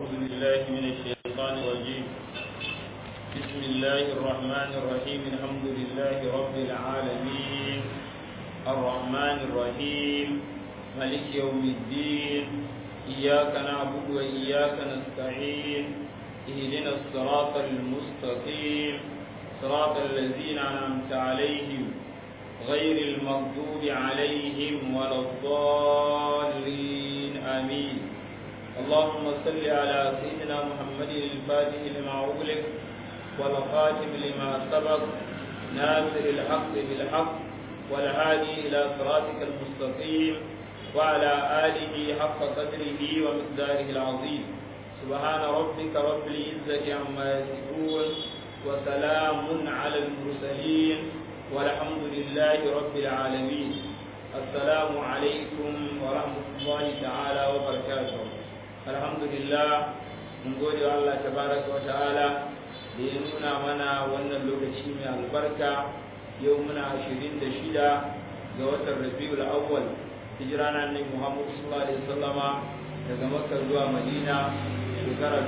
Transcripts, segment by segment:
بالله من الشيطان الرجيم بسم الله الرحمن الرحيم الحمد لله رب العالمين الرحمن الرحيم ملك يوم الدين إياك نعبد وإياك نستعين اهدنا الصراط المستقيم صراط الذين أنعمت عليهم غير المغضوب عليهم ولا الضالين آمين اللهم صل على سيدنا محمد الفاتح لما أغلق والخاتم لما سبق ناصر الحق بالحق والهادي إلى صراطك المستقيم وعلى آله حق قدره ومقداره العظيم سبحان ربك رب العزة عما يصفون وسلام على المرسلين والحمد لله رب العالمين السلام عليكم ورحمة الله تعالى وبركاته الحمد لله mun gode wa Allah tabaraka wa ta'ala da ya nuna mana wannan lokaci mai albarka yau muna 26 ga watan Rabiul Awwal hijira na Annabi Muhammad sallallahu alaihi wasallama daga Makka zuwa Madina shekara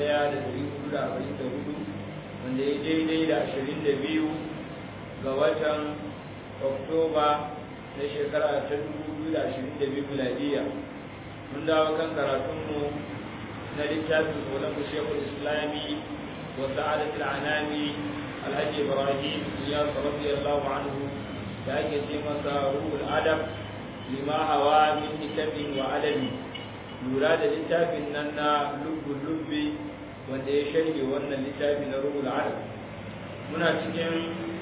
1444 wanda ya daidai da 22 ga watan Oktoba na shekara ta 2022 miladiya mun dawo kan karatunmu na littafin ulama shekul islami wa sa'adat al'anami alhaji ibrahim ya radiyallahu anhu da ake ce masa ruhul adab lima hawa min hikabin wa adabi lura da littafin nan na lubbul lubbi wanda ya sharhi wannan littafi na ruhul adab muna cikin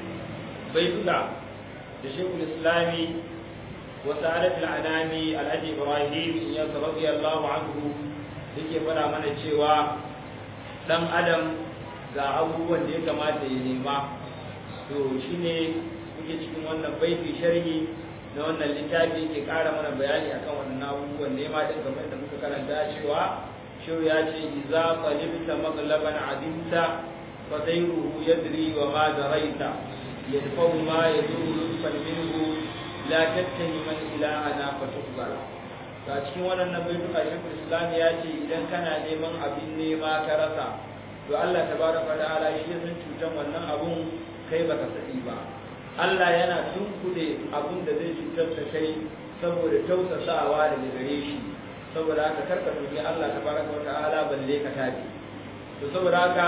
baituka da shekul islami wa sa'adat al'anami alhaji ibrahim ya radiyallahu anhu yake fara mana cewa dan adam ga abubuwan da ya kamata ya nema to shine kuke cikin wannan baiti sharhi na wannan littafi yake ƙara mana bayani akan wannan abubuwan nema din kamar da muka karanta cewa shiru ya ce iza qalibta maglaban adimta fa dayruhu yadri wa ma daraita yadfa'u ma yaduru lutfan minhu la tattani man ilahana fa tuqbala ga cikin waɗannan baituka shekul islam ya ce idan kana neman abin nema ka rasa to Allah tabaraka ta'ala shi ya san cutan wannan abun kai baka sani ba Allah yana tunkude abun da zai cutar da kai saboda tausasawa daga gare shi saboda haka karka tuni Allah tabaraka ta'ala balle ka tafi to saboda haka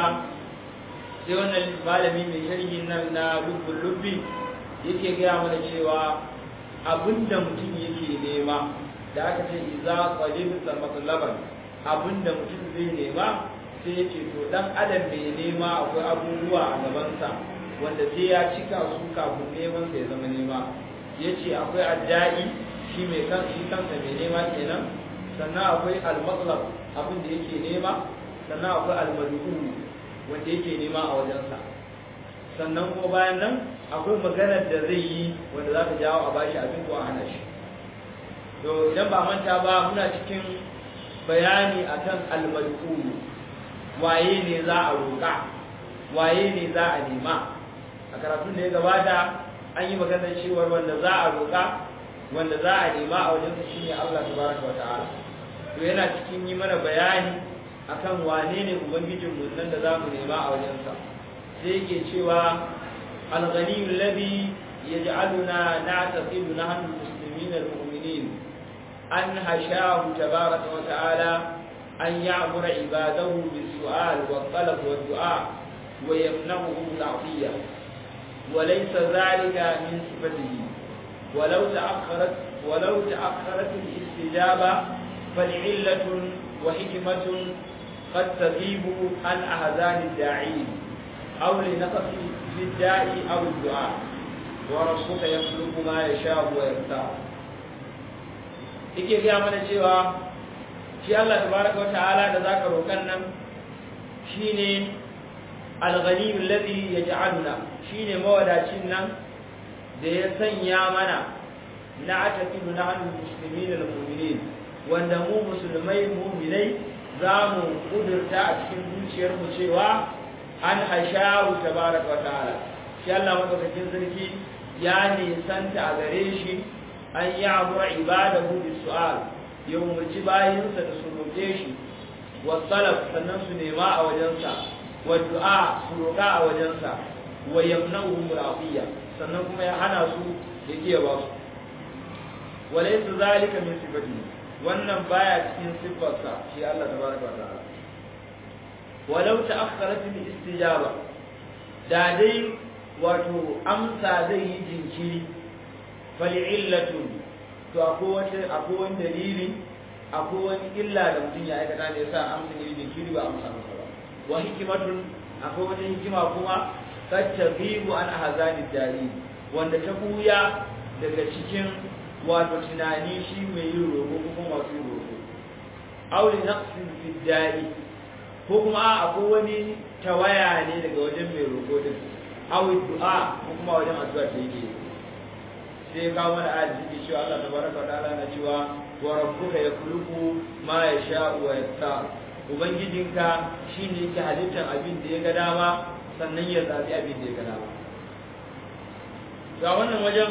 sai wannan malami mai sharhi nan na lubbul lubbi yake gaya mana cewa abinda mutum yake nema da aka ce iza qalibta matlaban abinda mutum zai nema sai ya ce to dan adam mai nema akwai abubuwa a gabansa wanda sai ya cika su kafin neman sa ya zama nema yace akwai addai shi mai kan shi kansa mai nema kenan sannan akwai al-matlab abin da yake nema sannan akwai al-mad'u wanda yake nema a wajensa sannan kuma bayan nan akwai maganar da zai yi wanda za ta jawo a bashi abin ko a hana shi to idan ba manta ba muna cikin bayani akan al-mad'u waye ne za a roƙa waye ne za a nema a karatun da ya gabata an yi maganar cewar wanda za a roƙa wanda za a nema a wajen sa shine Allah tabaraka wata'ala to yana cikin yi mana bayani akan wane ne ubangijin mu nan da za mu nema a wajen sa sai yake cewa al-ghani alladhi yaj'aluna na'taqidu nahnu muslimin al-mu'minin an hashahu tabaraka wata'ala أن يعمر عباده بالسؤال والطلب والدعاء ويمنعهم العطية وليس ذلك من صفته ولو تأخرت ولو تأخرت الاستجابة فلعلة وحكمة قد تغيب عن أهذان الداعين أو لنقص في الداء أو الدعاء وربك يخلق ما يشاء ويختار. Ike gaya mana cewa shi Allah tabaraka wa ta'ala da zaka roƙan nan shine al-ghani alladhi yaj'aluna shine mawadacin nan da ya sanya mana na ataqidu nahnu muslimin al-mu'minin wanda mu musulmai mu'minai zamu kudurta a cikin zuciyar mu cewa an hashahu tabaraka wa ta'ala shi Allah madaukakin sarki ya nisanta a gare shi an ya'mura ibadahu bis-su'al ya umarci bayansa da su roƙe shi wa salaf sannan su nema a wajensa wa du'a su roƙa a wajensa wa yamna'uhum al-afiya sannan kuma ya hana su ya kiya ba su walaysa zalika min sifatihi wannan baya cikin sifarsa shi Allah tabaraka wa ta'ala walau ta'akhkharat al-istijaba da dai wato amsa zai yi jinkiri fal'illatun to akwai wata akwai wani dalili akwai wani illa da mutum ya aikata ne yasa amsa ne jinkiri ba amsa masa ba wa hikimatun akwai wata hikima kuma tattabibu an ahzani dari wanda ta buya daga cikin wato tunani shi mai yin roƙo ko kuma masu yin roƙo aw li naqsin fi dari ko kuma akwai wani tawaya ne daga wajen mai roƙo din aw du'a ko kuma wajen addu'a ta yake sai kawo mana ayat da cewa Allah tabaraka wa ta'ala na cewa wa rabbuka yakhluqu ma yasha'u wa yastar ubangijinka shine yake halittar abin da ya ga dama sannan ya zabi abin da ya ga dama ga wannan wajen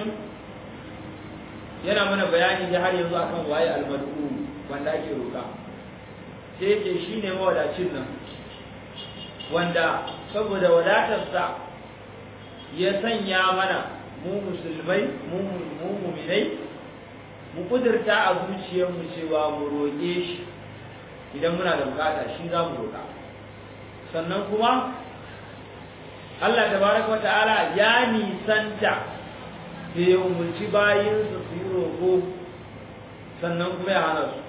yana mana bayani ne har yanzu akan waye almadu wanda ake roka sai yake shine mawadacin nan wanda saboda wadatarsa ya sanya mana mu musulmai mu muminai mu kudurta a zuciyarmu cewa mu roƙe shi idan muna da bukata shi za mu roƙa sannan kuma Allah tabaraka wa ta'ala ya nisanta da ya umarci bayinsa su yi roƙo sannan kuma ya hana su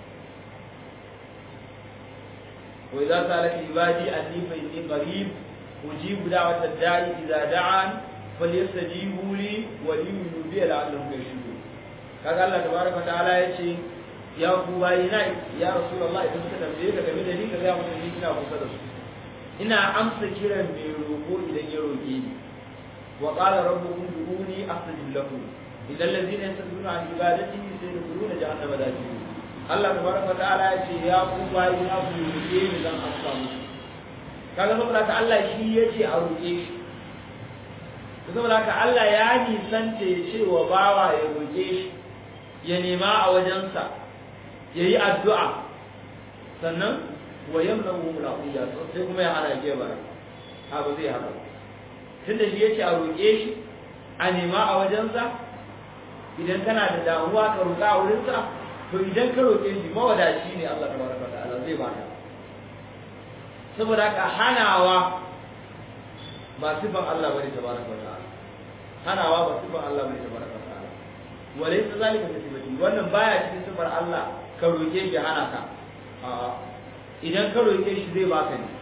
wa idza salaka ibadi anni fa inni qarib ujibu da'wata da'i idza da'an falyastajibu li wa liyu'minu bi la'allahum yashkurun kaga Allah tabaraka ta'ala yace ya ku bayina ya rasulullahi idan suka tambaye ka game da ni ka ga mutum ni ina kusa da su ina amsa kiran mai roƙo idan ya roƙe ni wa qala rabbukum du'uni astajib lakum idan allazina yastakbiruna an ibadati sayadkhuluna jahannama dakhirin Allah tabaraka ta'ala yace ya ku bayina ku roƙe ni zan amsa muku kaga saboda ka Allah shi yace a roƙe shi saboda haka Allah ya nisanta ya ce wa bawa ya roƙe shi ya nema a wajensa ya yi addu'a sannan wa yamna wu mulaƙiya sai kuma ya hana ke bara a ba zai haka tun da shi ya ce a roƙe shi a nema a wajensa idan kana da damuwa ka roƙa a wurinsa to idan ka roƙe shi mawadaci ne Allah ta baraka ta'ala zai baka saboda haka hanawa ba sifan Allah bane tabaraka wa ta'ala hanawa ba sifan Allah bane tabaraka wa ta'ala walaysa zalika bi sifati wannan baya cikin sifar Allah ka roke shi hana ka idan ka roke shi zai baka ne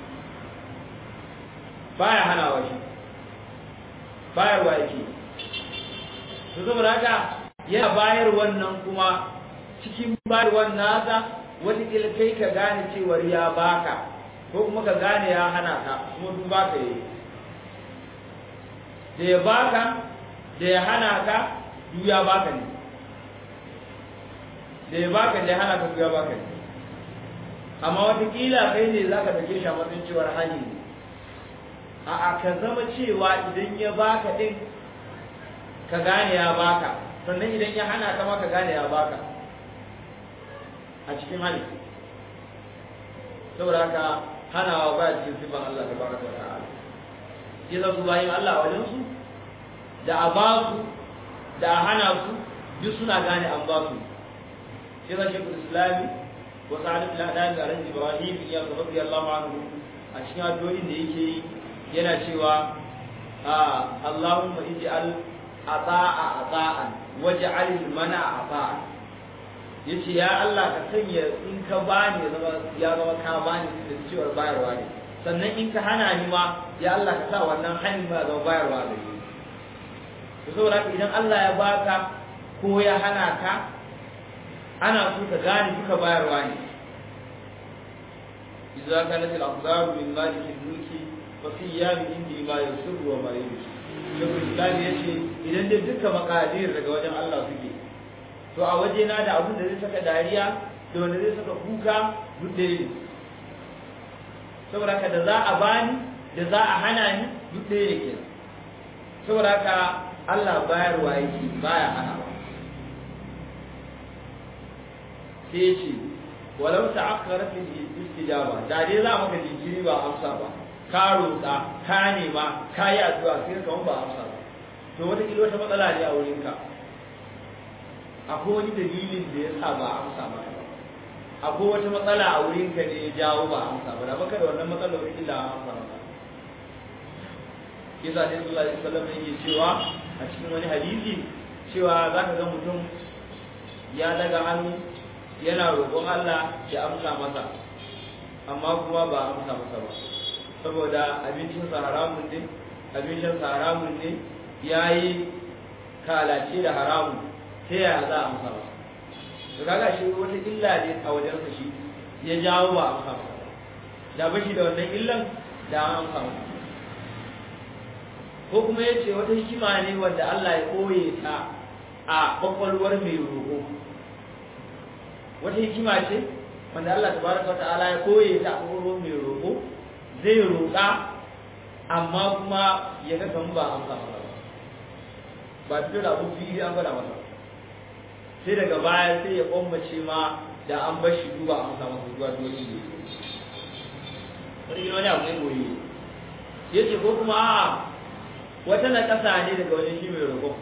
baya hanawa shi bayarwa yake to saboda haka yana bayar wannan kuma cikin bayarwan nasa wata kai ka gane cewar ya baka ko kuma ka gane ya hana ka kuma duk baka yi da ya baka da ya hana ka duk ya baka ne da ya baka da ya hana ka duk ya baka ne amma watakila kai ne za ka dake shi a matsayin cewar hali ne a ka zama cewa idan ya baka din ka gane ya baka sannan idan ya hana ka ma ka gane ya baka a cikin hali saboda haka hanawa ba cikin sifan Allah tabaraka wa ta'ala shi za su bayin Allah wajen su da a ba su da a hana su duk suna gane an ba su shi za shi islami wa sa'adat al-adami ala ibrahim ya rabbi Allah anhu a cikin addu'o'in da yake yi yana cewa Allahumma ij'al ata'a ata'an waj'al al-mana'a ata'an yace ya Allah ka sanya in ka bani ya zama ya zama ka bani da cewar bayarwa ne sannan in ka hana ni ma ya Allah ka sa wannan hani ma zama bayarwa da ni to saboda haka idan Allah ya baka ko ya hana ka ana so ka gane duka bayarwa ne idza kanat al-aqdaru min malik al-mulki fa fi yami indi ma yusru wa ma yusru shekul islam yace idan dai duka makadir daga wajen Allah suke to a waje na da abin da zai saka dariya da wanda zai saka kuka duk ɗaya ne saboda haka da za a bani da za a hana ni duk ɗaya ne kenan saboda haka Allah bayarwa yake baya hana ba sai ce walau ta'akhkharat al-istijaba da dai za maka jinkiri ba amsa ba ka roƙa ka nema ka yi addu'a sai ka ba amsa ba to wata kila wata matsala ne a wurin ka akwai wani dalilin da ya sa ba amsa ba akwai wata matsala a wurin ka ne ya jawo ba amsa ba da baka da wannan matsalar wata kila amsa ba kisa ne sallallahu alaihi wasallam yake cewa a cikin wani hadisi cewa zaka ga mutum ya daga hannu yana roƙon Allah ya amsa masa amma kuma ba amsa masa ba saboda abincinsa haramun ne abincinsa haramun ne ya yi kalace da haramun sai ya za a amsa masa da kaga shi wata illa ne a wajensa shi ya jawo ba amsa masa da bashi da wannan illan da an amsa masa ko kuma ya ce wata hikima ne wanda Allah ya koye ta a kwakwalwar mai roƙo wata hikima ce wanda Allah tabaraka wa ta'ala ya koye ta a kwakwalwar mai roƙo zai roƙa amma kuma ya ga kan ba amsa masa ba ba fito da abu biyu an gwada masa sai daga baya sai ya kwambace ma da an bar shi duba amsa masa zuwa dole ne wani wani abu ne goyi ya ce ko kuma a'a wata na ƙasa ne daga wajen shi mai roƙon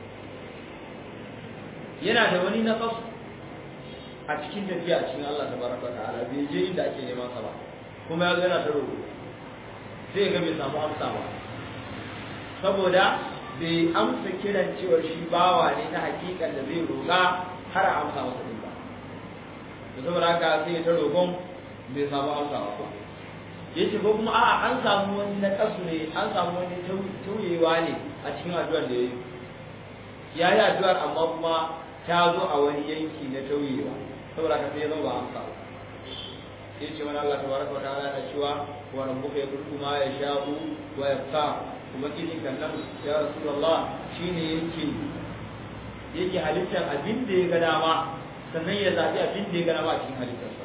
yana da wani na ƙasu a cikin tafiya cikin Allah tabaraka ta'ala bai je inda ake neman sa ba kuma ya yana ta roƙo sai ga bai samu amsa ba saboda bai amsa kiran cewar shi bawa ne na hakikan da zai roƙa har a amsa masa din ba da saboda haka sai ya ta roƙon bai samu amsa ba yace ko kuma a'a an samu wani na kasu ne an samu wani tauyewa ne a cikin addu'ar da yayi ya yi addu'ar amma kuma ta zo a wani yanki na tauyewa saboda ka sai ya zama ba amsa ba sai ce wani Allah tabaraka wa ta'ala na cewa wa rabbuka yakhluqu ma yasha'u wa yaqtar kuma kidin kan nan ya rasulullah shine yake yake halittar abin da ya ga dama sannan ya zabi abin da ya ga dama a cikin halittarsa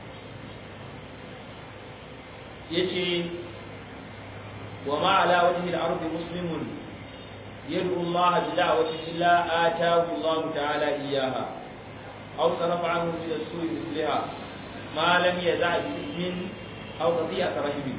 yace wa ma ala wajhi al-ardi muslimun yad'u Allah bi da'wati illa ataahu Allah ta'ala iyyaha aw sarafa anhu ila su'i misliha ma lam yaza' min aw qati'at rahim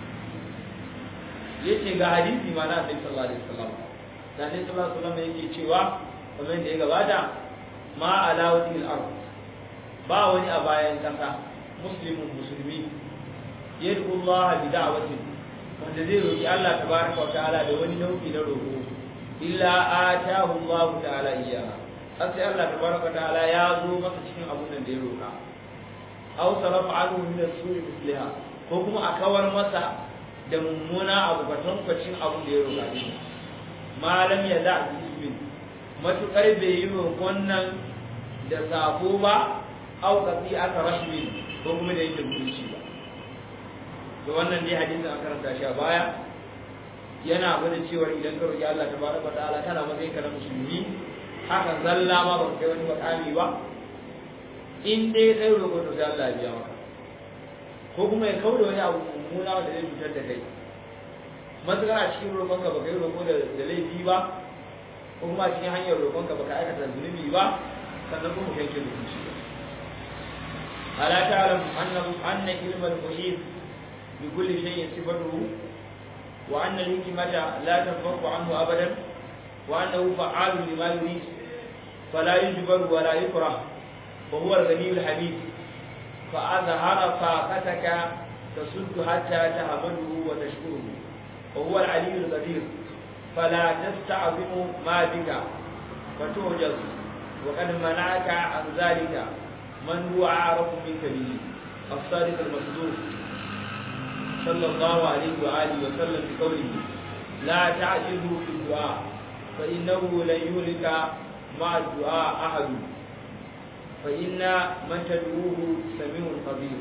yace ga hadisi ma na Annabi sallallahu alaihi wasallam da Annabi sallallahu alaihi wasallam yake cewa kamar da ya gabata ma ala wajhi al-ard ba wani a bayan kasa muslimun musulmi yadda Allah bi da'watin wanda zai roki Allah tabaraka wa ta'ala da wani nau'i na roko illa atahu Allah ta'ala iyyaha sai Allah tabaraka wa ta'ala ya zo masa cikin abun da ya roka aw sarafa anhu min as-su'i misliha ko kuma a kawar masa da mummuna abu kwatankwacin abun da ya roka din malam ya da ismin matukar bai yi roƙon nan da sabo ba au kasi aka rashmin ko kuma da yake mutunci ba to wannan dai hadisin an karanta shi a baya yana gwada cewa idan ka roki Allah tabaraka ta'ala kana matsayin ka na musulmi haka zalla ma ba kai wani makami ba in dai kai roƙo to sai Allah ya biya maka ko kuma ya kauda wani abu mummuna wanda zai cutar da kai matukar a cikin roƙon ka ba kai roƙo da laifi ba ko kuma a cikin hanyar roƙon ka ba ka aikata zunubi ba sannan kuma kai ke zunubi ba ألا تعلم أن أن علم المحيط بكل شيء صفته وأن الحكمة لا تنفك عنه أبدا وأنه فعال لما يريد فلا يجبر ولا يكره وهو الغني الحميد فأظهر طاقتك تسد حتى تهمله وتشكره وهو العلي القدير فلا تستعظم ما بك فتعجز وقد منعك عن ذلك من هو أعرف منك به الصادق المصدوق صلى الله عليه وآله وسلم بقوله لا تعجزوا في الدعاء فإنه لن يهلك مع الدعاء أحد فإن من تدعوه سميع قدير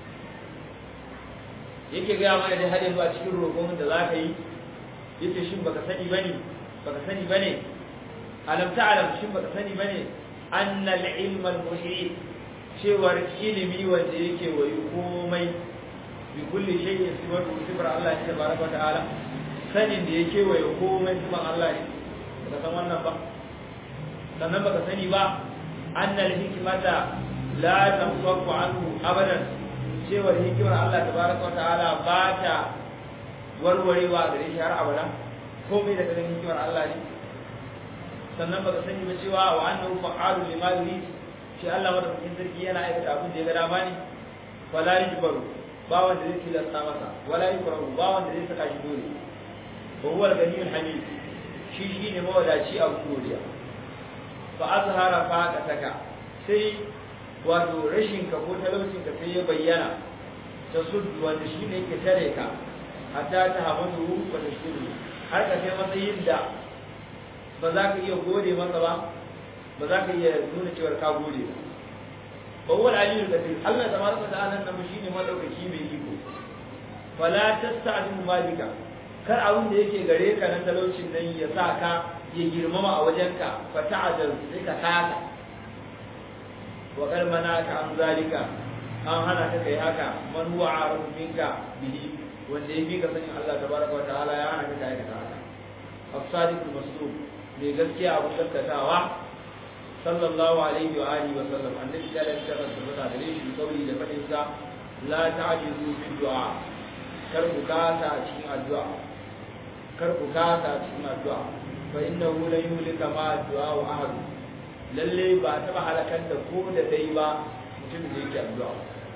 yake gaya mana da har yanzu a cikin roƙon da za ka yi yace shin baka sani bane baka sani bane alam ta'lam shin baka sani bane anna al-ilma al-muhit cewar ilimi wanda yake wayi komai bi kulli shay'in sifatu sifar Allah ta baraka ta'ala sanin da yake wayi komai sifar Allah ne baka san wannan ba sannan baka sani ba annal hikmata la tanfaku anhu abadan cewa hikimar Allah tabaraka wa ta'ala ba ta warwarewa gare shi har abada komai daga ganin hikimar Allah ne sannan baka sani ba cewa wa annahu fa'alu lima yurid shi Allah madaukakin sarki yana aikata abin da ya ga dama ne fala yujbaru ba wanda zai tilasta masa wala yukrahu ba wanda zai saka shi dole wa huwa al-ghaniyyul hamid shi shine mawadaci a godiya fa azhara faqataka sai wato rashin ka ko talaucin ka sai ya bayyana ta suddu wanda shi ne yake tare ka hatta ta hamadu wa tashkuru har ka kai matsayin da ba za ka iya gode masa ba ba za ka iya nuna cewar ka gode ba ba huwa al-aliyyul kadir Allah tabaraka wa ta'ala nan shine madaukaki mai iko fala tasta'dimu malika kar abin da yake gare ka na talaucin nan ya sa ka ya girmama a wajenka fa ta'adal sai ka kasa wa kar manaka an zalika an hana ka kai haka man huwa arafu minka bihi wanda ya fi ka sanin Allah tabaraka wa ta'ala ya hana ka kai haka as-sadiqul masduq mai gaskiya abun gaskatawa sallallahu alaihi wa alihi wa sallam annabi ya lafiya da tabbata da shi kauli da fadin sa la ta'jizu fi du'a kar ku kasa a cikin addu'a kar ku kasa a cikin addu'a fa innahu la yuhlika ma du'a wa ahad lalle ba ta ba halakar da ko da dai ba mutum da yake addu'a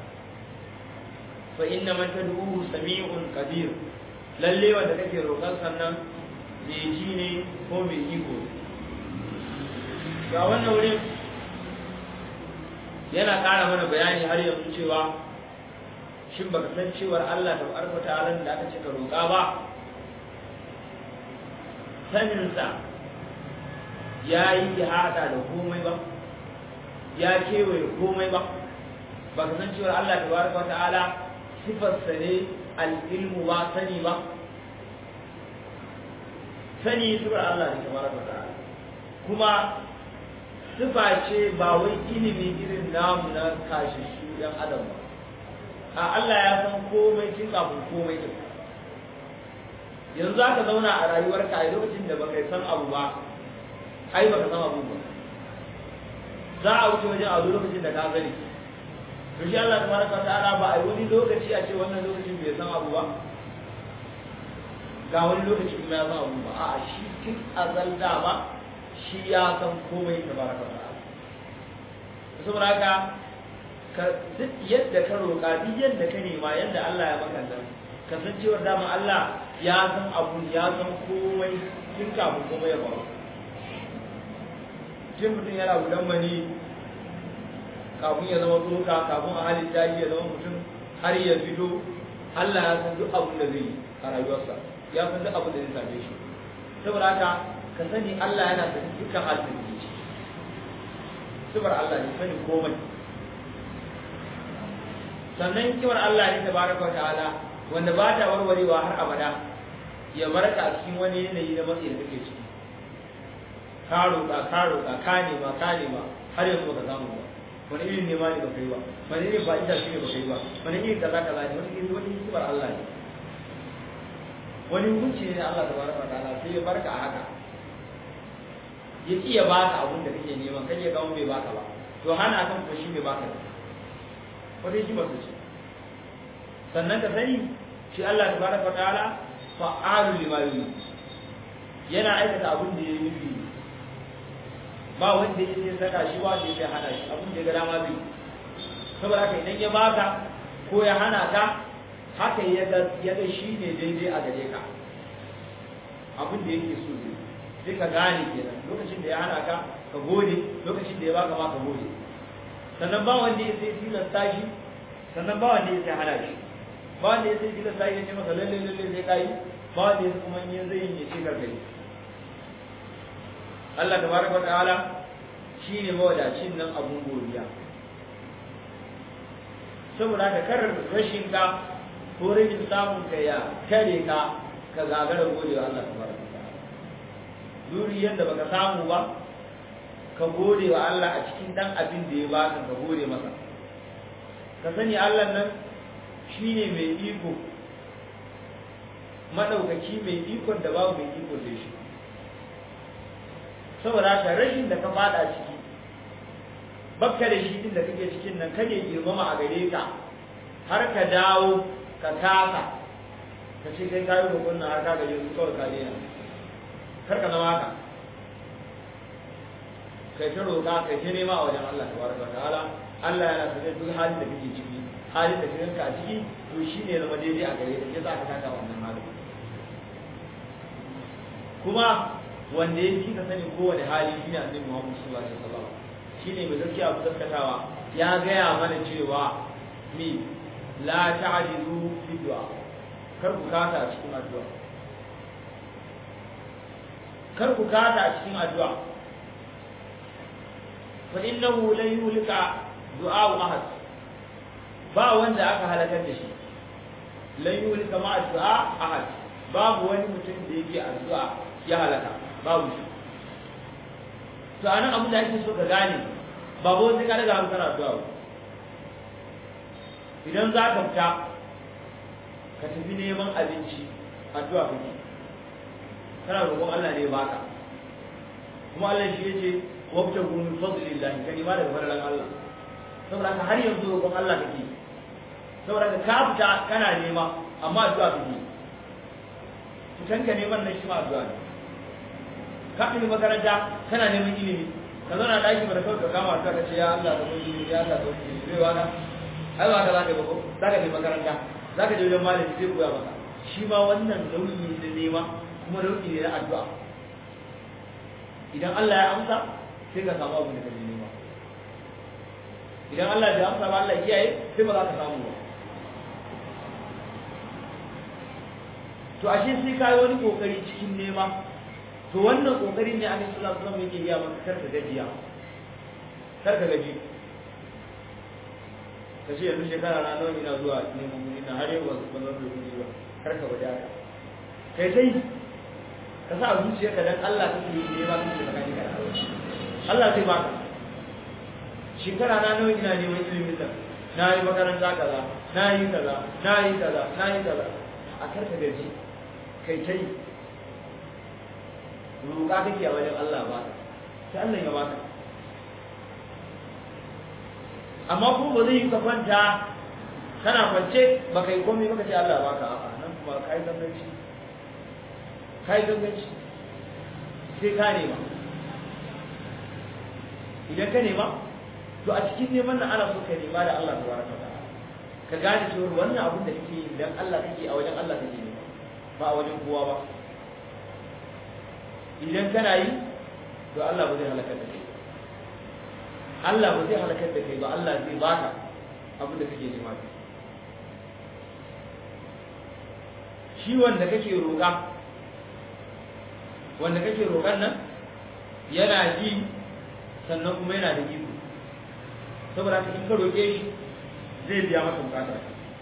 fa inna man tad'uhu sami'un qadir lalle wanda kake roƙon sannan mai ji ne ko mai iko ga wannan wurin yana ƙara mana bayani har yanzu cewa shin baka san cewar Allah ta barka ta'ala da aka ce ka roƙa ba saninsa ya yi hada da komai ba ya kewaye komai ba baka san cewar Allah ta barka ta'ala sifarsa ne al-ilmu ba sani ba sani sifar Allah ne ta barka ta'ala kuma sifa ce ba wai ilimi irin namu na kashi su ɗan adam ba a Allah ya san komai tun kafin komai din yanzu aka zauna a rayuwarka a lokacin da baka san abu ba ai baka san abu ba za a wuce wajen abu lokacin da ka sani to shi Allah tabaraka wa ta'ala ba ai wani lokaci a ce wannan lokacin bai san abu ba ga wani lokaci kuma ya san abu ba a'a shi tun azal dama shi ya san komai tabaraka wa ta'ala saboda haka ka duk yadda ka roƙa duk yadda ka nema yadda Allah ya maka nan kasancewar dama Allah ya san abu ya san komai tun kafin komai ya faru tun mutum yana gudan mani kafin ya zama tsoka kafin a halitta shi ya zama mutum har ya fito Allah ya san duk abin da zai yi a rayuwarsa ya san duk abin da zai same shi saboda haka ka sani Allah yana sanin dukkan halin da ke ciki saboda Allah ne sani komai sannan hikimar Allah ne tabaraka wa ta'ala wanda ba ta warwarewa har abada ya barka a cikin wani yanayi na matsayi da kake ciki ka roƙa ka roƙa ka nema ka nema har yanzu baka samu ba wani irin nema ne baka yi ba wani irin ba ita shi ne baka yi ba wani irin kaza kaza ne wani irin wani hikimar Allah ne wani hukunci ne Allah tabaraka wa ta'ala sai ya barka a haka ya ki ya baka abin da kake neman kai ya ga bai baka ba to hana kan ko shi bai baka ba wata hikimar su ce sannan ka sani shi Allah tabaraka wa ta'ala fa'alu lima yurid yana aikata abin da ya nufi ba wanda ya sai saka shi ba wanda ya hana shi abin da ya ga dama zai saboda haka idan ya baka ko ya hana ka haka ya ga ya ga shi ne daidai a gare ka abin da yake so zai sai ka gane kenan lokacin da ya hana ka ka gode lokacin da ya baka ma ka gode sannan ba wanda ya sai tilasta shi sannan ba wanda ya sai hana shi ba wanda ya sai tilasta shi ya ce masa lalle lalle sai kai ba wanda ya kuma yin zai yin ya ce kar kai Allah tabaraka wa ta'ala shine mawadacin nan abun godiya saboda ka kar rashin ka ko rashin samun ka ya kare ka ka gagara gode wa Allah tabaraka wa ta'ala duri yadda baka samu ba ka gode wa Allah a cikin dan abin da ya baka ka gode masa ka sani Allah nan shine mai iko madaukaki mai ikon da babu mai iko da shi saboda haka rashin da ka fada ciki bakka da shi din da kake cikin nan kake girmama a gare ka har ka dawo ka kasa ka ce kai kayi roƙon nan har ka gaje su kawai ka daina kar ka zama haka kai ta roƙa kai ta nema a wajen Allah tabaraka wa ta'ala Allah yana sanar duk halin da kake ciki halin da kake a ciki to shine zama daidai a gare ka ke za ka taka wannan halin kuma wanda ya fi ka sani kowane hali shine annabi Muhammad sallallahu alaihi wasallam shine mai gaskiya abu gaskatawa ya gaya mana cewa mi la ta'jizu fi du'a kar ku kata a cikin addu'a kar ku kata a cikin addu'a fa innahu la yuhlika du'a ahad ba wanda aka halakar da shi la yuhlika ma du'a ahad babu wani mutum da yake addu'a ya halaka babu shi to anan abin da ake so ka gane ba ko sai ka daga hankali addu'a ba idan za ka fita ka tafi neman abinci addu'a kake kana roƙon Allah ne baka kuma Allah shi yace wabta gun fadlillah ka nima daga fadalan Allah saboda ka har yanzu roƙon Allah kake saboda ka ka fita kana nema amma addu'a kake fitan ka neman nan shi ma addu'a ne ka tafi makaranta kana neman ilimi ka zauna daki ba da kawai ka kama addu'a ka ce ya Allah da mun ya Allah da mun zai waka ai ba ka zaka ba ko zaka je makaranta zaka je wajen malami zai koya maka shi ma wannan nauyi ne na nema kuma nauyi ne na addu'a idan Allah ya amsa sai ka samu abin da kake nema idan Allah bai amsa ba Allah ya kiyaye sai ba za ka samu ba to ashe sai ka yi wani kokari cikin nema to wannan kokarin ne Annabi sallallahu alaihi wasallam yake yi maka karka gajiya karka gaji ka ce yanzu shekara na nawa ina zuwa neman kuɗi na har yau ba ban zan kuɗi ba karka bada haka kai sai ka sa zuciyarka dan Allah kake yi nema kake tsakani ka da Allah Allah zai baka shekara na nawa ina neman ilimin nan na yi makaranta kaza na yi kaza na yi kaza na yi kaza a karka gaji kai tai roƙa kake a wajen Allah ba sai Allah ya baka amma ko ba zai yi ka kwanta kana kwance ba kai komai ba ka ce Allah baka a'a nan kuma kai ganganci kai ganganci sai ka nema idan ka nema to a cikin neman nan ana so ka nema da Allah tabaraka wa ta'ala ka gane cewa wannan abin da kake yi dan Allah kake a wajen Allah kake nema ba a wajen kowa ba idan kana yi to Allah ba zai halakar da kai Allah ba zai halakar da kai ba Allah zai baka abin da kake nema shi wanda kake roƙa wanda kake roƙan nan yana ji sannan kuma yana da iko saboda haka in ka roƙe shi zai biya maka bukatar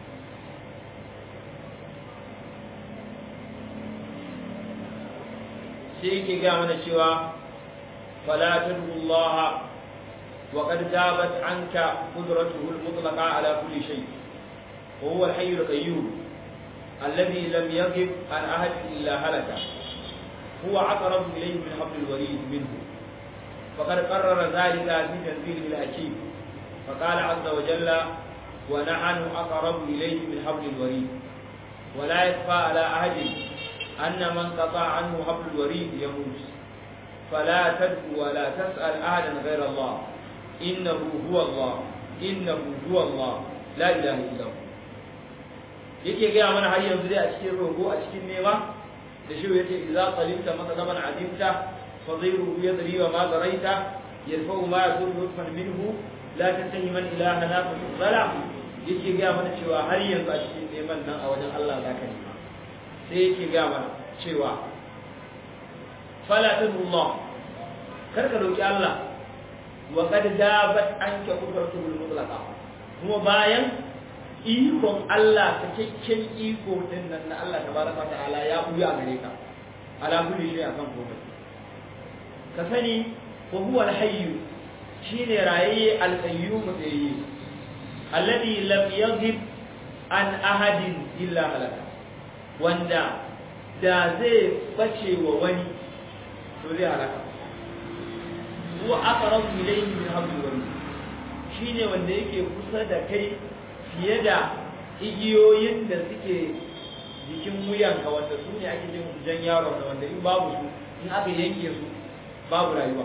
sai yake ga mana cewa fala tad'u Allah wa qad dabat anka qudratuhu al-mutlaqa ala kulli shay wa huwa al-hayy al-qayyum alladhi lam yaghib an ahad illa halaka huwa aqrab ilayhi min habl al-warid minhu فقد قرر ذلك في تنزيله الحكيم فقال عز وجل ونحن أقرب إليه من حبل الوريد ولا يخفى على أحد أن من قطع عنه حبل الوريد يموت فلا تدعو ولا تسأل أحدا غير الله إنه هو الله إنه هو الله لا إله إلا هو yake gaya mana har yanzu dai a cikin rogo a cikin nema da shi yace idza qalimta matsalan azimta fa dhayruhu yadri wa ma daraita yarfa'u ma yakun nutfan minhu la tantahi man ilaha la tusala yake gaya mana cewa har yanzu a cikin neman nan a wajen Allah zaka nema sai yake gaya mana cewa fala tadullah kar ka roki Allah wa qad dabat anka qudratul mutlaqa kuma bayan ikon Allah cikakken iko din nan na Allah tabaraka ta'ala ya buya gare ka ala kulli shay akan komai ka sani wa huwa al-hayy shine rayayye al-qayyum tsayi alladhi lam yaghib an ahadin illa halaka wanda da zai bace wa wani to zai halaka huwa aqrabu ilayhi min hablil warid shine wanda yake kusa da kai fiye da igiyoyin da suke jikin wuyanka wanda su ne ake jin jan yaron da wanda in babu su in aka yanke su babu rayuwa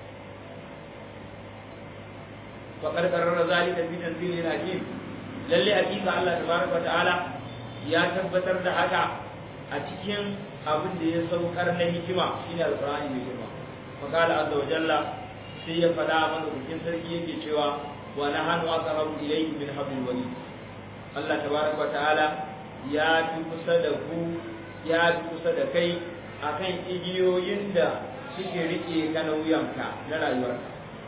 faƙar ƙarar zalika fi tanzilin hakim lalle hakika Allah tabaraka ta'ala ya tabbatar da haka a cikin abin da ya saukar na hikima shine alqur'ani mai girma faqala azza wa jalla sai ya faɗa mana bikin sarki yake cewa wa nahanu aqrabu ilayhi min hablil warid Allah tabaraka ta'ala ya fi kusa da ku ya fi kusa da kai akan igiyoyin da suke rike ka na wuyanka na rayuwarka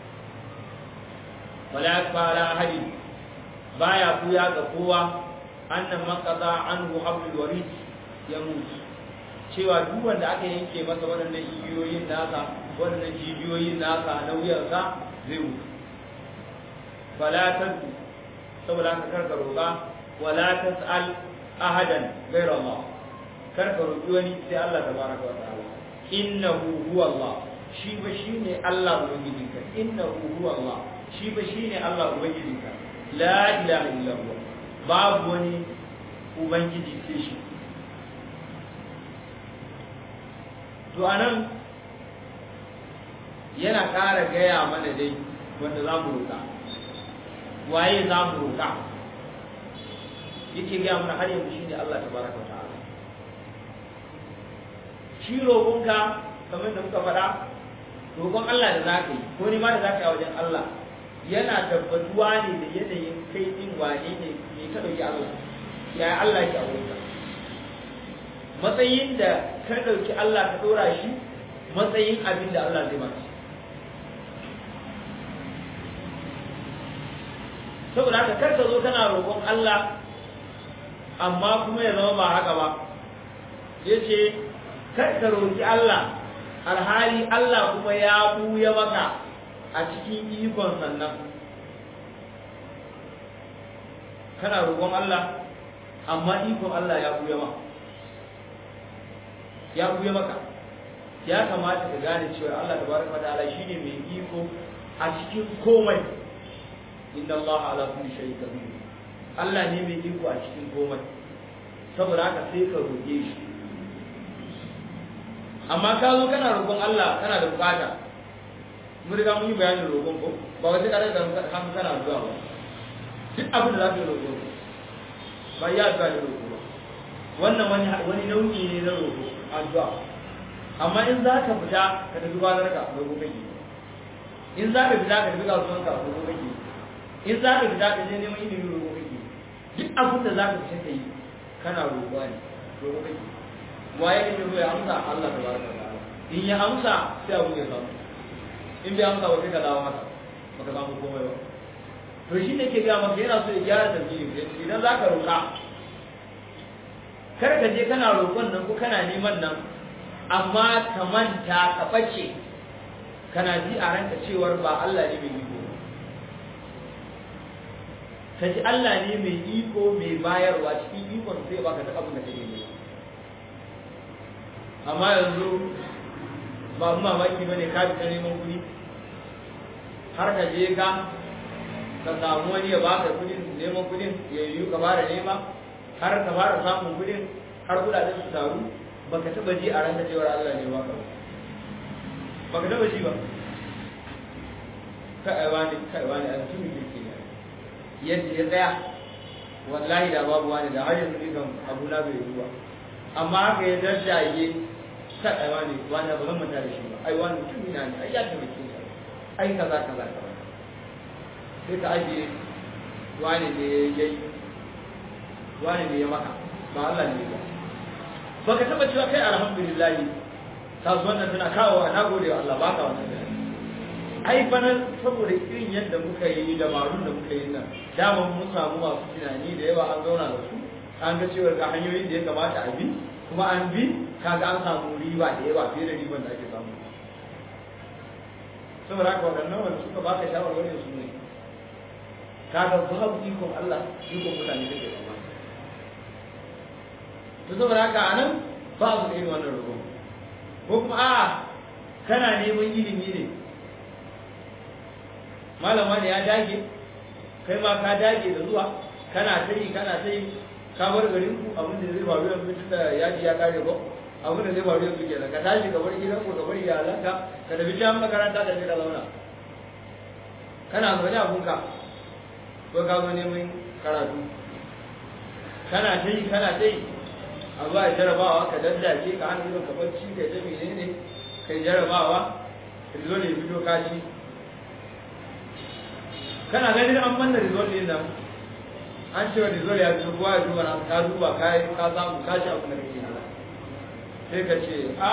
wala yakfara ahadin baya kuya ga kowa annan man qada anhu hablul warid ya mutu cewa duk wanda aka yanke masa waɗannan igiyoyin nasa waɗannan jijiyoyin nasa na wuyansa zai mutu fala tadu saboda haka karka roƙa wala tas'al ahadan ghayra Allah karka roƙi wani sai Allah tabaraka wa ta'ala innahu huwa Allah shi ba shine Allah ubangijinka innahu huwa Allah shi ba shine Allah ubangijinka la ilaha illa huwa babu wani ubangiji sai shi to anan yana ƙara gaya mana dai wanda za mu roƙa waye za mu roƙa yake gaya mana har yanzu shine Allah tabaraka wa ta'ala shi roƙonka kamar da muka faɗa roƙon Allah da za ka yi ko ni ma da za ka yi a wajen Allah yana tabbatuwa ne da yanayin kai din wane ne me ka ɗauki Allah ya Allah ke a wurinka matsayin da ka ɗauki Allah ka ɗora shi matsayin abin da Allah zai maka saboda haka kar ka zo kana roƙon Allah amma kuma ya zama ba haka ba ya ce kar ka roƙi Allah alhali Allah kuma ya buya maka a cikin ikon sannan kana roƙon Allah amma ikon Allah ya buya maka ya buya maka ya kamata ka gane cewa Allah tabaraka wa ta'ala shine mai iko a cikin komai inna Allah ala kulli shay'in qadir Allah ne mai iko a cikin komai saboda haka sai ka roƙe shi amma ka zo kana roƙon Allah kana da bukata mun riga mun yi bayanin roƙon ko ba wai sai ka daga hannu kana zuwa ba duk abin da za ka yi roƙo ba ya addu'a da roƙo ba wannan wani wani nau'i ne na roƙo addu'a amma in za ka fita ka tafi kwanar ka roƙo kake in za ka fita ka tafi kasuwan ka roƙo kake in za ka fita ka je neman ilimi roƙo kake duk abin da za ka fita ka yi kana roƙo ne roƙo kake waye ne zo ya amsa Allah tabaraka wa ta'ala in ya amsa sai abu ya samu in bai amsa ba sai ka dawo masa baka samu komai ba to shi ne ke ga maka yana so ya gyara tafsiri idan za ka roƙa kar ka je kana roƙon nan ko kana neman nan amma ka manta ka ɓace kana ji a ranka cewar ba Allah ne mai iko ka ji Allah ne mai iko mai bayarwa cikin ikon sai baka duk abin da kake nema amma yanzu ba mu mamaki ba ne ka fita neman kuɗi har ka je ka ka samu wani ya baka kuɗin neman kuɗin ya yi ka fara nema har ka fara samun kuɗin har kuɗaɗen su taru baka taɓa ji a ranka cewar Allah ne baka ba baka taɓa ji ba kai wani kai wani an tuni kirki ne yadda ya tsaya wallahi da babu wani da har yanzu ne kan abu na bai ruwa amma haka ya darjaye ka ai wani wani ba zan manta da shi ba ai wani mutum ina ne ai ya taimake ni ai kaza kaza kaza sai ka ajiye wani ne ya yi wani ne ya maka ba Allah ne ba baka taba cewa kai alhamdulillah kasuwan nan tana kawo na gode wa Allah baka wannan ai bana saboda irin yadda muka yi dabarun da muka yi nan dama mun samu masu tunani da yawa an zauna da su an ga cewa ga hanyoyin da ya kamata a bi kuma an bi kaga an samu riba da yawa fiye da riban da ake samu saboda haka waɗannan wanda suka baka shawarwari su ne kaga babu ikon Allah ikon mutane kake zama to saboda haka anan ba su irin wannan roƙo ko kuma a kana neman ilimi ne malama ne ya dage kai ma ka dage da zuwa kana ta yi kana ta yi ka bar garin ku abin da zai faru yanzu tun da yaji ya kare ko abin da zai faru yanzu kenan ka tashi ka bar gidan ku ka bar iyalanka ka tafi can makaranta ka je ka zauna kana zaune abunka ko ka zo neman karatu kana ta yi kana ta yi a zuwa jarabawa ka daddace ka hana idon ka bacci ka ta menene kai jarabawa rizol ya fito kashi kana ganin an manna rizol din nan an cewa rizol ya fito kowa ya duba na ka duba ka yi ka samu ka ci abin da kake nuna sai ka ce a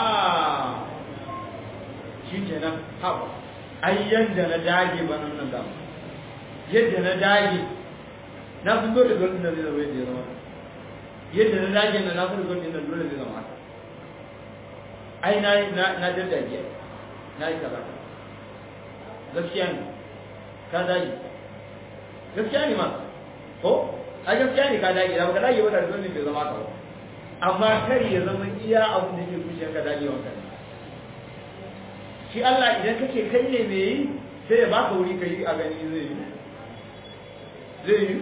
shi kenan haɓa ai yadda na dage ba nan nan damu yadda na dage na fi dole rizol din nan zai zama yadda ya zama yadda na dage na na fi rizol din nan dole zai zama haka ai na na daddage na yi kaza gaskiya ne ka dage gaskiya ne ma ko a gaskiya ne ka dage da baka dage ba da zan bai zama ka ba amma kar ya zama iya abin da ke zuciyar ka dage wa kai shi Allah idan kake kai ne me yi sai ya baka wuri kai a gani zai yi zai yi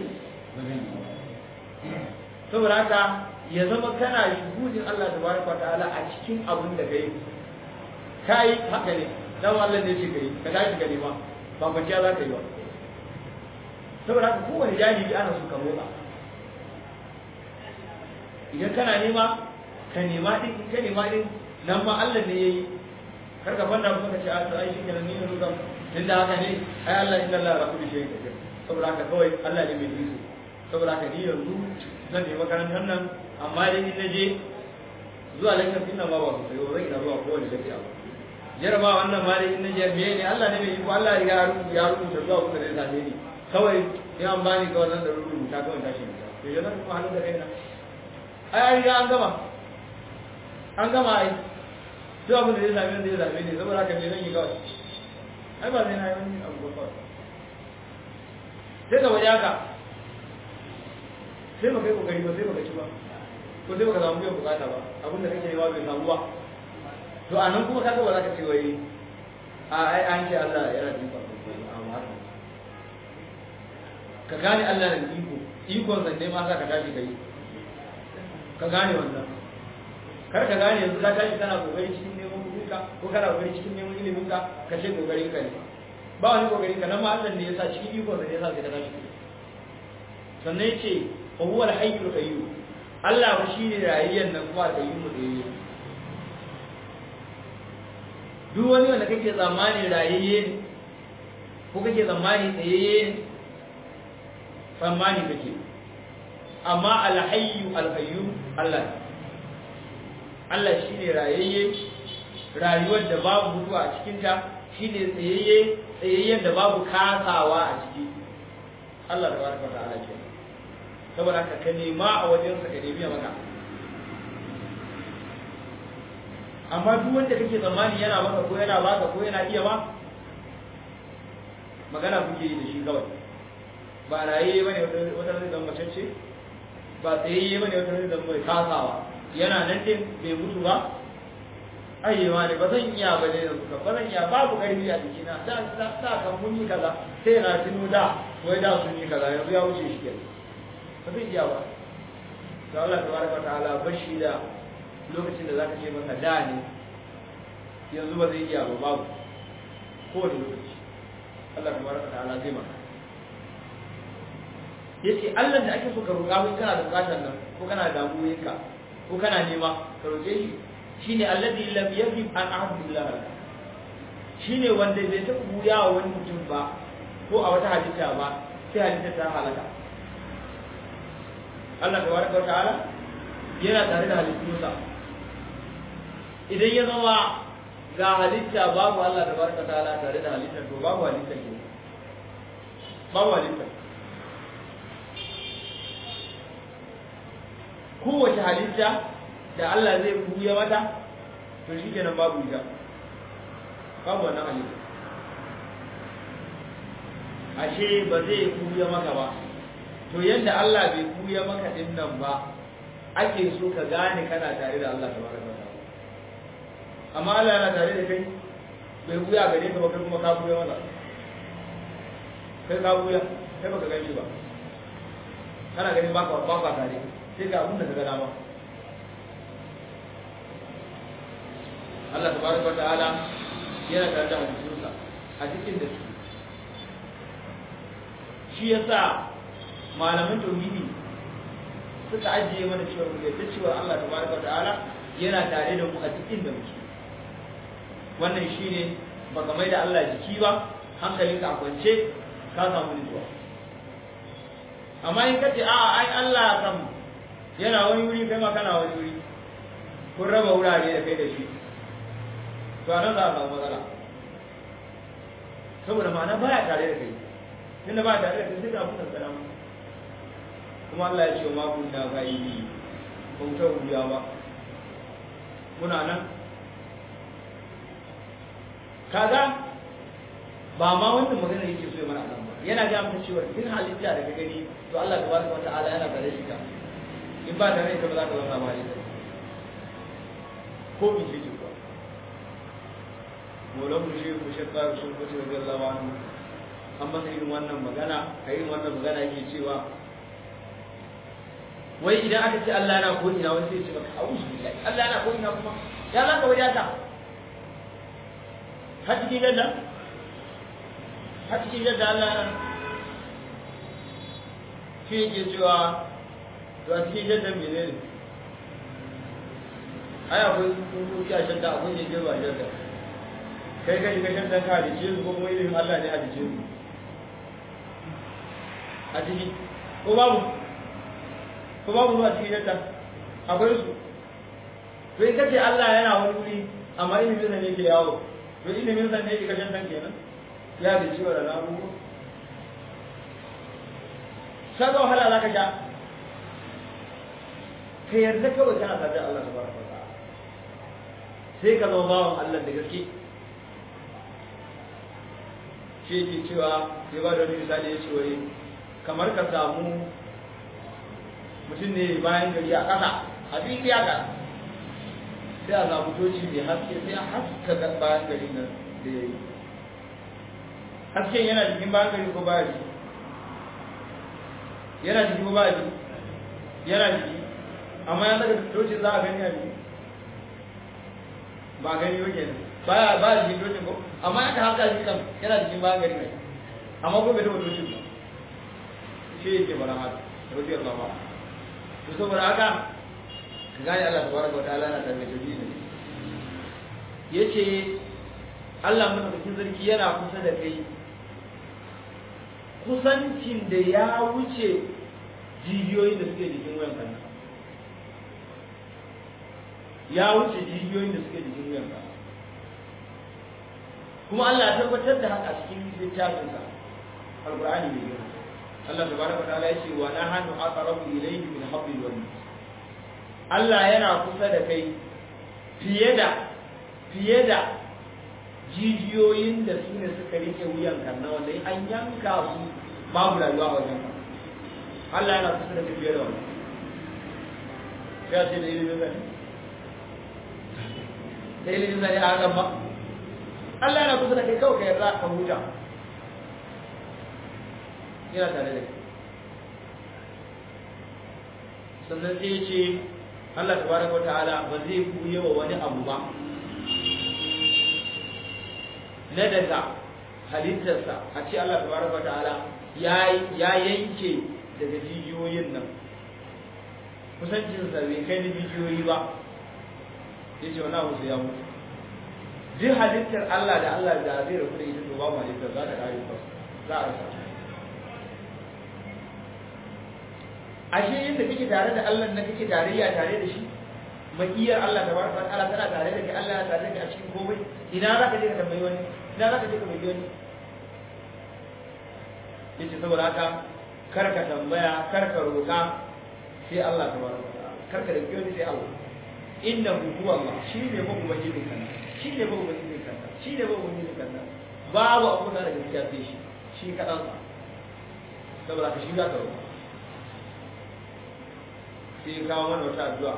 saboda haka ya zama kana shuhudin Allah tabaraka ta'ala a cikin abin da kai kai haka ne dan Allah ne ce kai ka tashi ka nema ba kwanciya za ka yi ba saboda haka kowane jahili ana so ka motsa idan kana nema ka nema din ka nema din nan ma Allah ne yayi kar ka fanda kuma ka ce a to ai shi kenan ni ne ruka din da haka ne ai Allah inna Allah la kulli shay'in qadir saboda haka kawai Allah ne mai iko saboda haka ni yanzu zan je makarantar nan amma dai in naje zuwa lakcin din nan ba ba sosai ba zan ina zuwa kowane lafiya ba jaraba wannan ma dai in naje me ne Allah ne mai iko Allah ya rubuta ya rubuta zuwa kuma zai same ni kawai in an bani kawai nan da rubuta kawai tashi ne to yanzu kuma halin da kaina ai ai riga an gama an gama ai duk abin da zai same ni zai same ni saboda haka me zan yi kawai ai ba zai na yi wani abu ba kawai sai ka waje haka sai baka yi kokari ba sai baka ci ba ko sai baka samu biyan bukata ba abin da kake yawa bai samu ba to a nan kuma kaga ba za ka ce wai a ai an ce Allah yana da iko amma haka ka gane Allah da iko ikon sa ne ma sa ka tashi kai ka gane wannan kar ka gane yanzu ka tashi kana kokari cikin neman kuɗinka ko kana kokari cikin neman ilimin ka ka ce kokarin ka ne ba wani kokari ka nan ma Allah ne ya sa cikin ikon sa ne ya sa sai ka tashi sannan ya ce wa huwa al-hayyul qayyum Allah ba shine rayayyen nan kuma al-qayyum da yake duk wani wanda kake tsammani rayayye ne ko kake tsammani tsayayye ne tsammani kake amma al-hayyu al-qayyum Allah Allah shine rayayye rayuwar da babu mutuwa a cikin ta shine tsayayye tsayayyen da babu kasawa a ciki Allah tabaraka wa ta'ala kenan saboda haka ka nema a wajensa ka nemi maka amma duk wanda kake tsammani yana maka ko yana baka ko yana iya ba magana kuke yi da shi kawai ba raye bane wata zai zama macece ba tsayayye bane wata zai zama mai kasawa yana nan din bai mutu ba ayyewa ne ba zan iya ba ne yanzu ba zan iya babu karfi a jikina da da kan mun yi kaza sai na tuno da wai da sun yi kaza yanzu ya wuce shi kenan ba zai iya ba to Allah tabaraka ta'ala bashi da lokacin da zaka ce masa da ne yanzu ba zai iya ba babu kowane lokaci Allah tabaraka ta'ala zai maka yace Allah da ake so ka roƙa mun kana da bukatar nan ko kana da damuwoyinka ko kana nema ka roƙe shi shine alladhi lam yajib an ahadillah shine wanda bai taɓa buya wa wani mutum ba ko a wata halitta ba sai halitta ta halaka Allah tabaraka wa ta'ala yana tare da halittunsa idan ya zama ga halitta babu Allah tabaraka wa ta'ala tare da halitta to babu halitta ke babu halitta kowace halitta da Allah zai buya mata to shi kenan babu ita babu wannan halitta ashe ba zai buya maka ba to yadda Allah bai buya maka din nan ba ake so ka gane kana tare da Allah tabaraka wa ta'ala amma Allah yana tare da kai bai buya gare ka ba kai kuma ka buya masa kai ka buya kai baka gani ba kana ganin baka baka tare sai ga abin da ka ga dama Allah tabaraka wa ta'ala yana tare da hadisinsa a cikin da su shi yasa malaman tauhidi suka ajiye mana cewa mu yadda cewa Allah tabaraka wa ta'ala yana tare da mu a cikin da muke wannan shine baka mai da Allah jiki ba hankalinka a kwance ka samu nutsuwa amma in kace a ai Allah kan yana wani wuri kai ma kana wani wuri kun raba wurare da kai da shi to anan za a samu matsala saboda ma'ana baya tare da kai tunda ba tare da kai sai ga abun da salama kuma Allah ya ce ma kunna ghaibi ba mu ta wuya ba muna nan kaga ba ma wannan magana yake so ya mana nan ba yana ga maka cewa duk halitta da ka gani to Allah tabaraka wata'ala yana tare shi ka in ba tare ka ba za ka zama ba halitta ko bi ce ko molan mu shi ku shakka sun kuce da Allah anhu an masa irin wannan magana a irin wannan magana yake cewa wai idan aka ce Allah yana ko ina wani sai ya ce maka a'udhu billahi Allah yana ko ina kuma ya za ka wadata har cikin yadda har cikin yadda Allah ya shi yake cewa to a cikin yadda mene ne ai akwai tsuntsuki a shadda akwai ne ba shadda kai kai ka shadda ka halice su ko kuma ilimin Allah ne halice su a ciki ko babu ko babu zuwa cikin yadda akwai su to in kace Allah yana wani wuri amma ilimin sa ne ke yawo to ilimin sa ne ke kashin san kenan ya da ciwo da abubuwa saka wahala za ka sha ka yarda kawai kana tare da Allah tabaraka wa ta'ala sai ka zama bawan Allah da gaske shi yake cewa sai ba da wani misali ya ce wai kamar ka samu mutum ne bayan gari a ƙasa a fili haka sai a samu toci mai haske sai a haska bayan gari nan da ya yi hasken yana jikin bayan gari ko baya jiki yana jiki ko baya jiki yana jiki amma ya daga tocin za a gani a jiki ba gani yau kenan baya ba jikin tocin ko amma ya ka haka shi kan yana jikin bayan gari ne amma ko bai taɓa tocin ba shi yake bara haka rabbi Allah ba to saboda haka ka gane Allah tabaraka wa ta'ala na tarbe tauhidi ne yace Allah madaukakin sarki yana kusa da kai kusancin da ya wuce jijiyoyin da suke jikin wayan kan ya wuce jijiyoyin da suke jikin wayan kan kuma Allah ya tabbatar da haka cikin littafinsa alqur'ani mai girma Allah tabaraka wa ta'ala yace wa nahnu aqrabu ilayhi min hablil warid Allah yana kusa da kai fiye da fiye da jijiyoyin da su ne suka rike wuyan kan na wanda an yanka su babu rayuwa a wajen Allah yana kusa da kai fiye da wannan sai a ce da ilimin zane da ilimin zane a hakan ba Allah yana kusa da kai kawai ka yarda ka huta yana tare da kai sannan sai ya ce Allah tabaraka wata'ala ba zai buye wa wani abu ba na daga halittarsa a ce Allah tabaraka wata'ala ya yanke daga jijiyoyin nan kusancinsa bai kai da jijiyoyi ba ya ce wani abu sai ya mutu duk halittar Allah da Allah da zai rabu da ita to babu halittar za ta kare ba za a rasa ashe yadda kake tare da Allah na kake tarayya tare da shi makiyar Allah da barka Allah tana tare da kai Allah ya tare da kai a cikin komai ina za ka je ka tambayi wani ina za ka je ka tambayi wani yace saboda haka kar ka tambaya kar ka roka sai Allah tabaraka ta'ala kar ka roki wani sai Allah innahu huwa Allah shi ne ba ubangijin kanka shi ne ba ubangijin kanka shi ne ba ubangijin kanka babu abu da gaskiya sai shi shi kadan sa saboda ka shi za ka roka sai kawo mana wata addu'a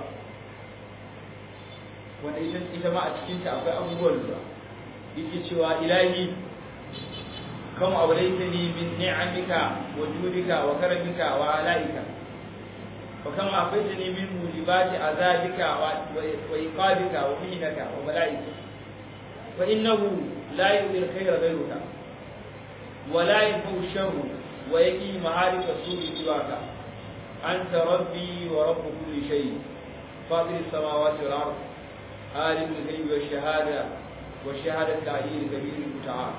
wanda ita ita ma a cikin ta akwai abubuwan da yake cewa ilahi kam awlaytani min ni'amika wa judika wa karamika wa alaika wa kam afaitani min mujibati azabika wa iqabika wa mihnaka wa malaika fa innahu la yu'ti al-khayra ghayruka wa la yanfa'u sharru wa yaqi ma'arif as-su'i siwaka anta rabbi wa rabb kulli shay fatir as-samawati wal ard alim al-ghaybi wash-shahada wash-shahadatu al-'aliyyil kabir al-muta'al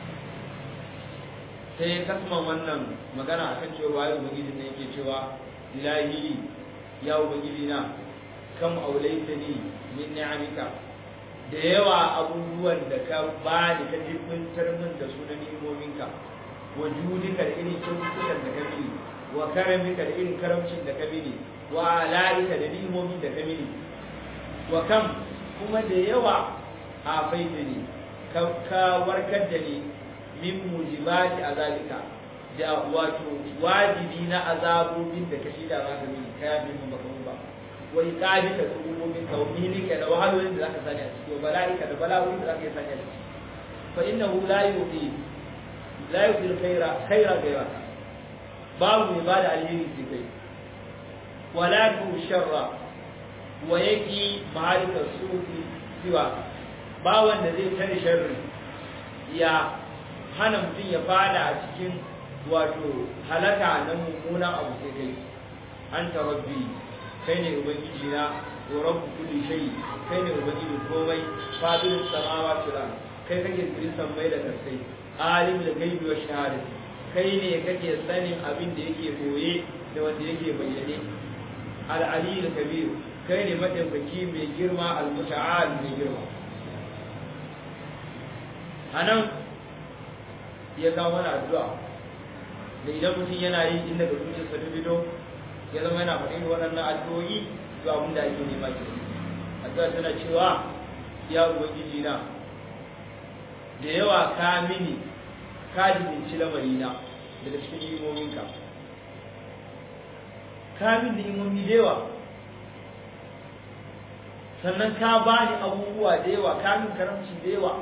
sai kasman wannan magana akan cewa wayo ubangiji ne yake cewa ilahi ya ubangiji na kam aulaitani min ni'amika da yawa abubuwan da ka bani ka jibintar min da sunan ni'imominka wa judika da irin kyaututtukan da ka mini wa karamika da irin karamcin da ka mini wa ala'ika da ni'imomin da ka mini wa kam kuma da yawa a faitani ka warkar da ni min mujibati azalika da wato wajibi na azabobin da kashi da zaka mini kaya min baka mun ba wai kabi ka tsubumin ka wani ka da wahalolin da zaka sani a ciki wa bala'ika da bala'o'in da zaka sani a ciki fa innahu la yuqi la yuqi khaira khaira ghayraka babu mai bada alheri sai kai wala tu sharra wa yaqi ma'arika sufi siwa ba wanda zai tare sharri ya hana mutum ya fada a cikin wato halaka na mummunan abu sai kai an rabbi kai ne ubangiji na wa rabbu kulli shay kai ne ubangiji komai fadil samawati wal kai kake tsirin sammai da kasai alim da gaibi wa shahadati kai ne kake sanin abin da yake koye da wanda yake bayyane al-ali kabir kai ne madaukaki mai girma al-muta'al mai girma anan ya kawo mana addu'a da idan mutum yana yi inda da zuciyarsa ta fito ya zama yana faɗin waɗannan addu'o'i to abin da ake nema ke addu'a tana cewa ya ubangiji na da yawa ka mini ka jibinci lamarina daga cikin imominka ka min da imomi da yawa sannan ka bani abubuwa da yawa ka min karamci da yawa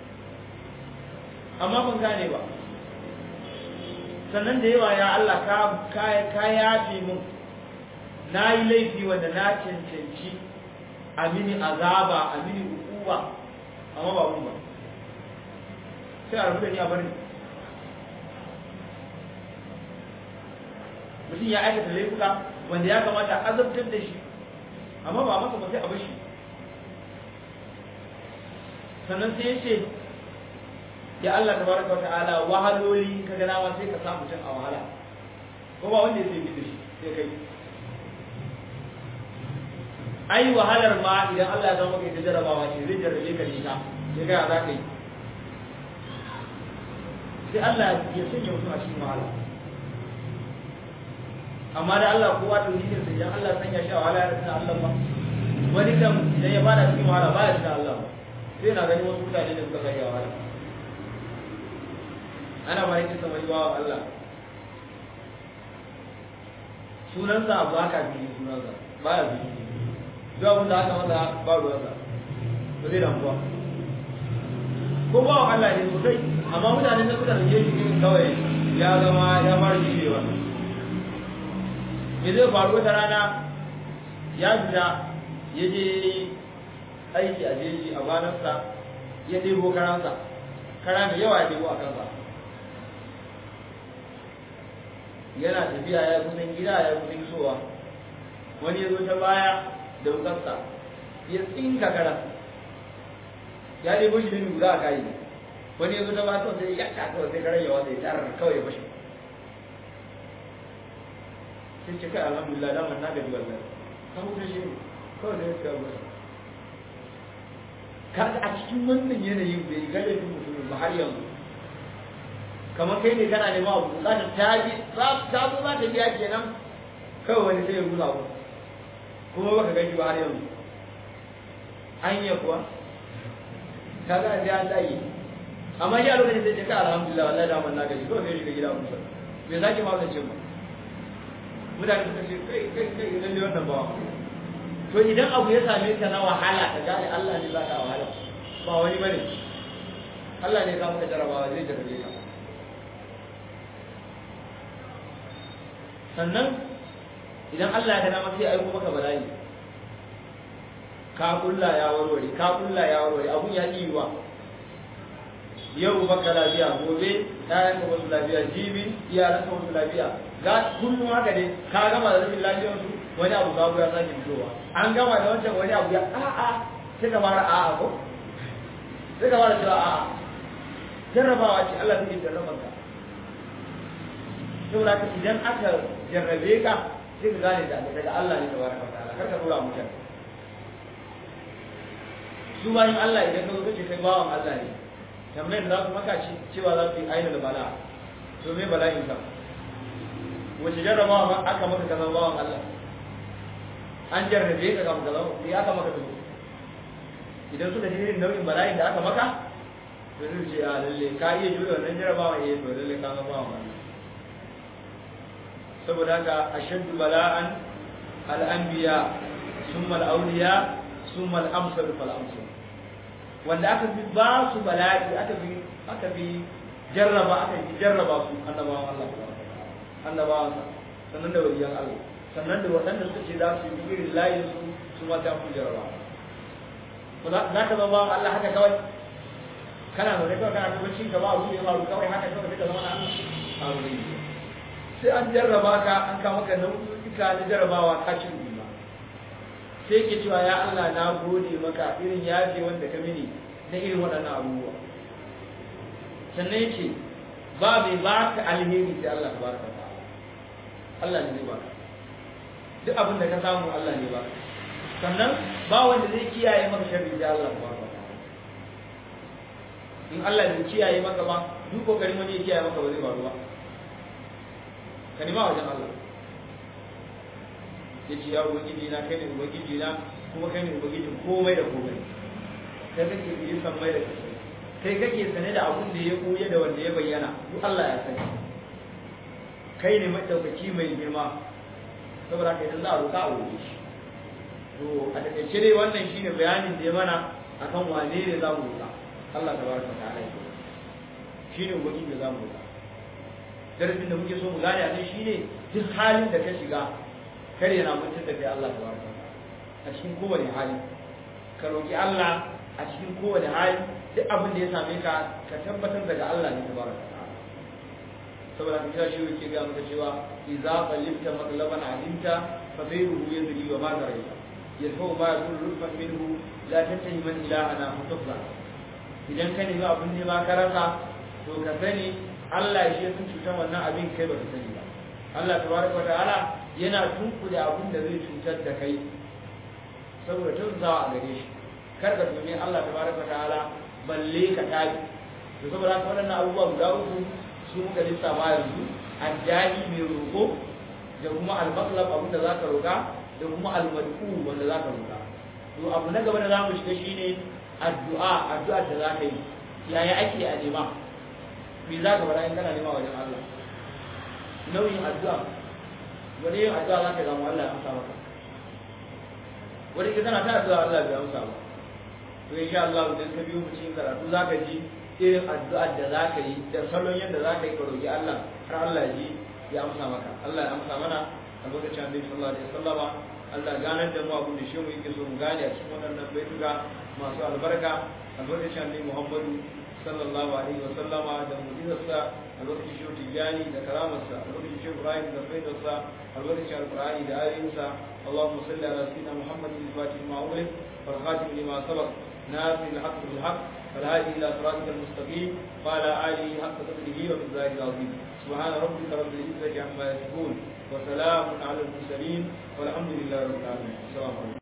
amma ban gane ba sannan da yawa ya Allah ka yafe mun na yi laifi wanda na cancanci a mini azaba a mini hukuma amma ba mun ba sai a rubuta ni a bari mutum ya aikata laifuka wanda ya kamata a azabtar da shi amma ba masa ba sai a bashi sannan sai ya ce ya Allah tabaraka wa ta'ala wahaloli ka ga nawa sai ka samu mutum a wahala ko ba wanda ya sai da shi sai kai ai wahalar ma idan Allah ya zama kai ta jarabawa ce zai jarrabe ka ne ta sai ga za ka yi sai Allah ya sanya mutum a cikin wahala amma da Allah kowa ta zuciyar sa idan Allah sanya shi a wahala ya rasa Allah ba wani kan idan ya fara cikin wahala ba ya rasa Allah ba sai na gani wasu mutane da suka kai wahala ana ba yake sama yi wa Allah sunansa abu haka biyu sunansa ba ya biyu duk abin da aka masa ba ruwansa ba zai damuwa ko ba wa Allah ne sosai amma mutane da suka rage shi kawai ya zama ya fara jirewa me zai faru wata rana ya fita ya je aiki a jeji a banarsa ya ɗebo karansa kara mai yawa ya ɗebo a kansa yana tafiya ya kusan gida ya kusan isowa wani ya zo ta baya da wukarsa ya tsinka kara ya ɗebo shi da lura a kayi wani ya zo ta baya sai ya ta kawai sai karan yawa sai tarar kawai ya fashe sai ce kai alhamdulillah daman na gaji wallahi ka huta shi ne kawai sai ka gusa kaga a cikin wannan yanayin bai ga laifin mutumin ba har yanzu kamar kai ne kana neman abu bukatar ta bi ta zo za ta biya kenan kawai wani sai ya gusa ku kuma baka gaji ba har yanzu anya kuwa kaga sai an dage amma ya lokacin sai ce ka alhamdulillah wallahi daman na gaji kawai sai shiga gida musa bai sake ma wannan cin ba mutane suka ce kai kai kai lalle wannan ba to idan abu ya same ka na wahala ka gane Allah ne zaka wahala ba wani bane Allah ne za ka jarabawa zai jarabe ka sannan idan Allah ya ga dama sai aiko maka bala'i ka kulla ya warware ka kulla ya warware abun ya yi wa yau baka lafiya gobe ɗayan ka wasu lafiya jibi iyalan ka wasu lafiya ga kullum haka ne ka gama da rashin lafiyar su wani abu babu ya sake fitowa an gama da wancan wani abu ya a'a sai ka fara a'a ko sai ka fara cewa a'a jarrabawa ce Allah take jarraban ka saboda ka idan aka jarrabe ka sai ka gane da daga Allah ne tabaraka wa ta'ala kar ka dora mutane su bayan Allah idan ka zo kace kai bawan Allah ne tambayar da za su maka cewa za su yi aina da bala to me bala'in ka wace jarrabawa ma aka maka kaza bawan Allah an jarrabe ka kafin kaza sai aka maka to idan suka ji irin nau'in bala'in da aka maka to zai ce a lalle ka iya jure wannan jarrabawa eh to lalle ka ga bawan Allah saboda haka ashaddu bala'an al-anbiya summa al-awliya summa al-amsal fal amsal wanda aka fi ba su bala'i aka fi aka fi jarraba aka fi jarraba su annabawan Allah annabawan sannan da waliyan Allah sannan da waɗanda suka ce za su yi irin layin su su ma ta fi jarraba ko za ka zama bawan Allah haka kawai kana zaune kawai kana kuma cin gaba abu da ya faru kawai haka kawai sai ka zama na Allah sai an jarraba ka an kama ka nau'uka na jarrabawa ka cin ba sai ke cewa ya Allah na gode maka irin yaje wanda ka mini na irin waɗannan abubuwa sannan yake ba mai ba ka alheri sai Allah ta baraka ta Allah ne zai baka duk abin da ka samu Allah ne ba sannan ba wanda zai kiyaye maka sharri sai Allah ta baraka ta in Allah bai kiyaye maka ba duk kokarin wani ya kiyaye maka ba zai faru ba ka nima wajen Allah ya ce ya ubangiji na kai ne ubangiji na kuma kai ne ubangijin komai da komai kai kake yi sammai da kasai kai kake sane da abun da ya koya da wanda ya bayyana duk Allah ya sani kai ne madaukaki mai girma saboda kai idan za a roƙa a roƙe shi to a takaice dai wannan shine bayanin da ya mana akan wane ne za mu roƙa Allah tabaraka ta'ala ya shine ubangiji da za mu roƙa darasin da muke so mu gane a nan shine duk halin da ka shiga kar yana mutum da kai Allah tabaraka a cikin kowane hali ka roki Allah a cikin kowane hali duk abin da ya same ka ka tabbatar daga Allah ne tabaraka saboda ka kira shi yake ga maka cewa idza qalibta matlaban alimta fa bayruhu yadri wa ma daraita yadhu ma yakun rufan minhu la tantahi man ilahana mutafla idan ka nemi abin ne ma ka rasa to ka sani Allah shi ya san cutar wannan abin kai ba ka sani ba Allah tabaraka wa ta'ala yana tunkuda abin da zai cutar da kai saboda tunzawa a gare shi kar ka tuni Allah tabaraka ta'ala balle ka tabi to saboda haka waɗannan abubuwa guda uku su muka lissafa yanzu addani mai roƙo da kuma al-maqlab abin da zaka roƙa da kuma al-mad'u wanda zaka roƙa to abu na gaba da zamu shiga shine addu'a addu'a da zaka yi yaya ake a nema me zaka fara in kana nema wajen Allah nauyin addu'a wani yin addu'a za ka zama Allah ya amsa maka wani ka tana ta addu'a Allah bai amsa ba to insha Allah idan ka biyo mu cikin karatu za ka ji irin addu'ar da za ka yi da salon yadda za ka yi ka roƙi Allah har Allah ya ji ya amsa maka Allah ya amsa mana a lokacin Annabi sallallahu alaihi wasallama Allah ganar da mu abin da shi mu yake so mu gane a cikin waɗannan baituka masu albarka a lokacin Annabi Muhammadu sallallahu alaihi wasallama da mu'jizarsa a lokacin shi tijani da karamarsa a lokacin shi Ibrahim da faidarsa a lokacin alqur'ani da ayoyinsa اللهم صل على سيدنا محمد الفاتح لما أغلق والخاتم لما سبق ناصر الحق بالحق والهادي إلى صراطك المستقيم وعلى آله حق قدره ومقداره العظيم سبحان ربك رب العزة عما يصفون وسلام على المرسلين والحمد لله رب العالمين السلام عليكم